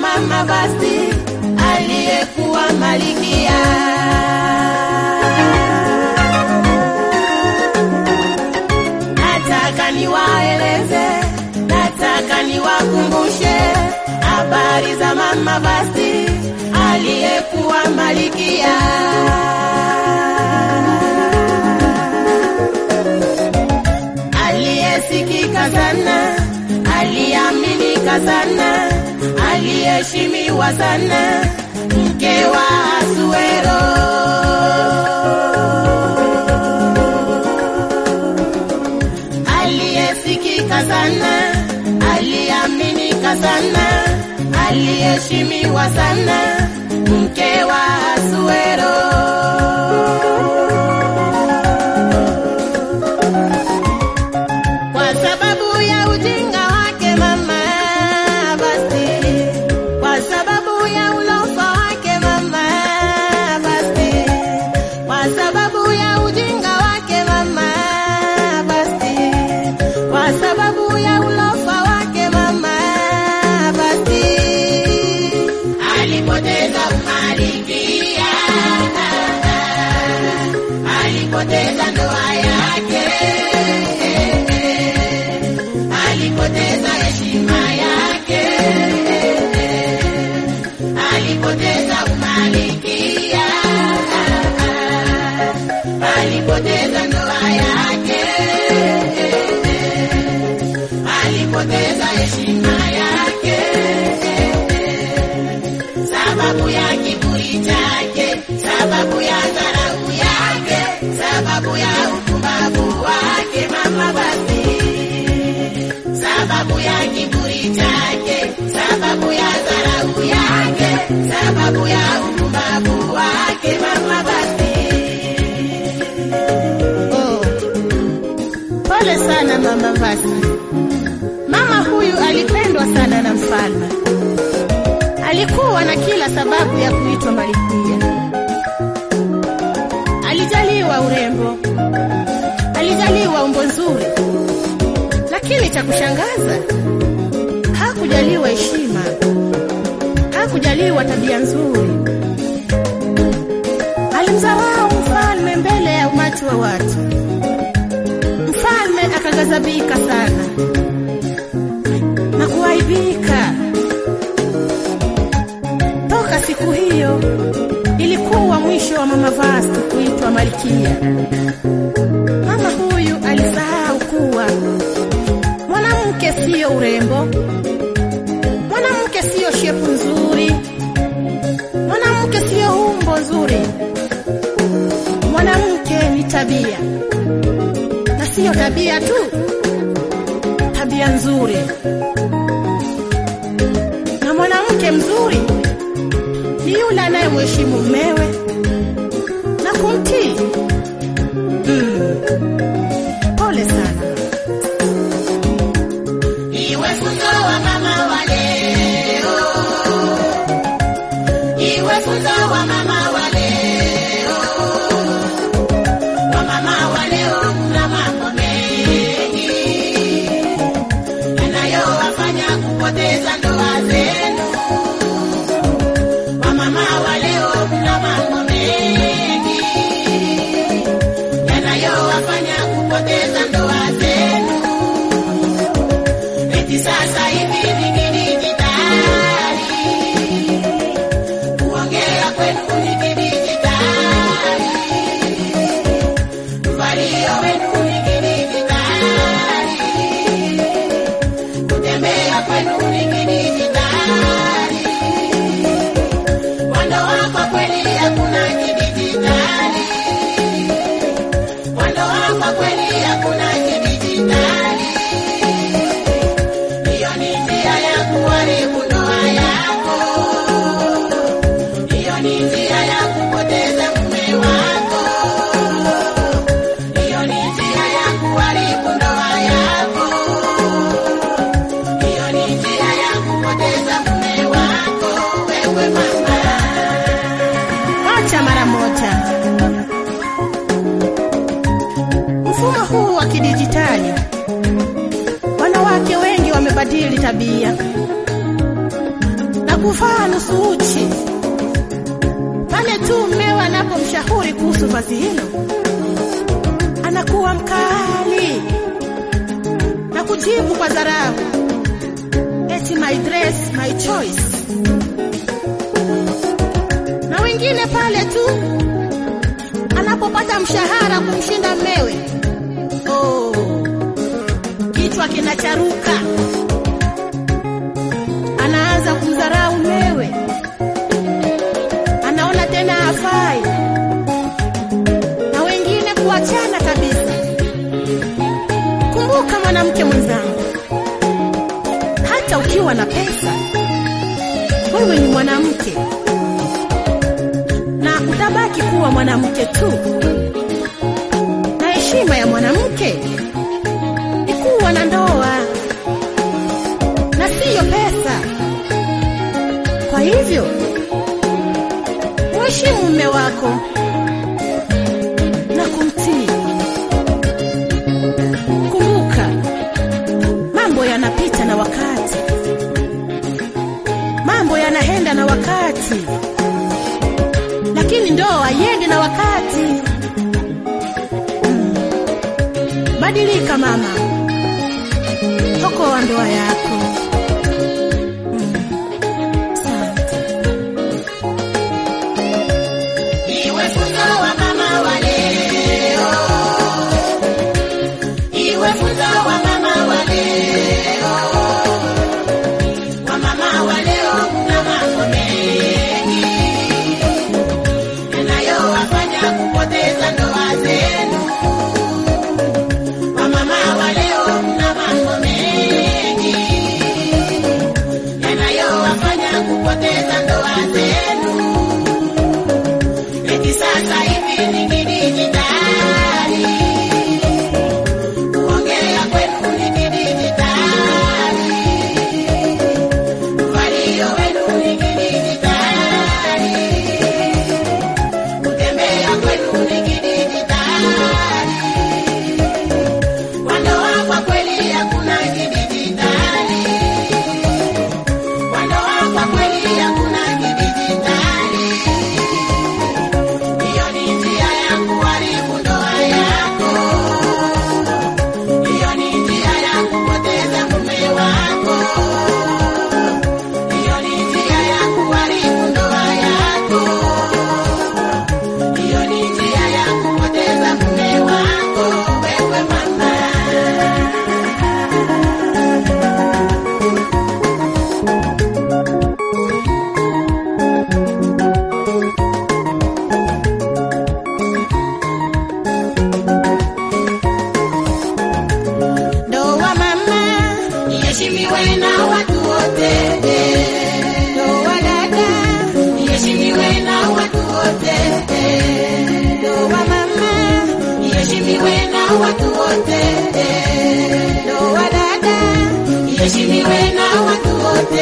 mama Vasti aliyekuwa malikia. Nataka niwaeleze, nataka niwakumbushe habari za mama Vasti aliyekuwa malikia. Aliyesikika sana, aliaminika sana, aliyeheshimiwa sana, mke wa Asuero. aliyesikika sana, aliaminika sana, aliyeheshimiwa sana, mke wa Asuero. Kwa sababu ya ujinga wake mama Vasti, kwa sababu ya ulofa wake mama Vasti, kwa sababu ya ujinga wake mama Vasti, kwa sababu ya ulofa wake mama Vasti, alipoteza umalikia, alipoteza ndoa yake alipoteza heshima yake, alipoteza umalikia, alipoteza ndoa yake, alipoteza heshima yake, sababu ya kiburi chake, sababu ya dharau yake, sababu ya upumbavu wake mama basi sababu ya kiburi chake, sababu ya dharau yake, sababu ya upumbavu wake mama basi. Oh, pole sana mama basi. Mama huyu alipendwa sana na mfalme, alikuwa na kila sababu ya kuitwa malkia. Alijaliwa urembo, alijaliwa umbo nzuri, lakini cha kushangaza hakujaliwa heshima, hakujaliwa tabia nzuri. Alimdharau mfalme mbele ya umati wa watu. Mfalme akaghadhabika sana na kuaibika. Toka siku hiyo ilikuwa mwisho wa mama Vasti kuitwa malkia. Mama huyu alisahau kuwa mwanamke siyo urembo, mwanamke siyo shepu nzuri, mwanamke siyo umbo nzuri. Mwanamke ni tabia, na siyo tabia tu, tabia nzuri. Na mwanamke mzuri ni yule anayemheshimu mumewe na kumtii. Mm. Pole sana. Iwe funzo wa mama wa leo, iwe funzo wa mama wa leo, wa mama wa leo mna mambo mengi yanayowafanya kupoteza ndoa zenu. Wa mama wa leo mna mambo mengi yanayowafanya kupoteza ndoa zenu. Eti sasa hivi ni kidijitali, kuongea kwenu ni kidijitali, mvalio wenu ni kidijitali, kutembea kwenu ni kidijitali, wandoa kwa kweli hakuna kidijitali, wandoa kwa kweli hakuna kidijitali. Hiyo ni njia ya kuharibu ndoa yako, hiyo ni njia ya kupoteza mume wako, hiyo ni njia ya kuharibu ndoa yako, hiyo ni njia ya kupoteza mume wako, wewe mama. Acha mara moja. Mfumo huu wa kidijitali wanawake wengi wamebadili tabia na kuvaa nusu uchi pale tu mmeo anapomshauri kuhusu vazi hilo, anakuwa mkali na kujibu kwa dharau, eti my dress my choice. Na wengine pale tu anapopata mshahara kumshinda mmewe, oh, kichwa kinacharuka, anaanza kumdharau mmewe, anaona tena hafai, na wengine kuachana kabisa. Kumbuka mwanamke mwenzangu, hata ukiwa na pesa, wewe ni mwanamke na utabaki kuwa mwanamke tu, na heshima ya mwanamke ni kuwa na ndoa na siyo pesa. Kwa hivyo mheshimu mume wako na kumtii. Kumbuka, mambo yanapita na wakati, mambo yanaenda na wakati, lakini ndoa haiendi na wakati. Mm. Badilika mama, okoa ndoa yako. Mm. Asante. Iwe funzo wa mama wa leo, iwe funzo wa mama wa leo. Wa mama wa leo kuna mambo mengi yanayowafanya kupoteza ndoa zenu. Wa mama wa leo kuna mambo mengi yanayowafanya kupoteza ndoa zenu. Eti sasa hivi ni kidijitali, kuongea kwenu ni kidijitali, uvalio wenu ni kidijitali, kutembea kwenu ni kidijitali, wandoa kwa kweli hakuna kidijitali, wandoa kwa kweli hakuna kidijitali. Hiyo ni njia ya kuharibu ndoa yako. Hiyo ni njia ya kupoteza mume wako. Hiyo ni njia ya kuharibu ndoa yako. Hiyo ni njia ya kupoteza mume wako, wewe mama. Ndoa mama, Iheshimiwe na watu wote. ndoa dada, Iheshimiwe na watu wote. ndoa mama, Iheshimiwe na watu wote. ndoa dada, Iheshimiwe na watu wote.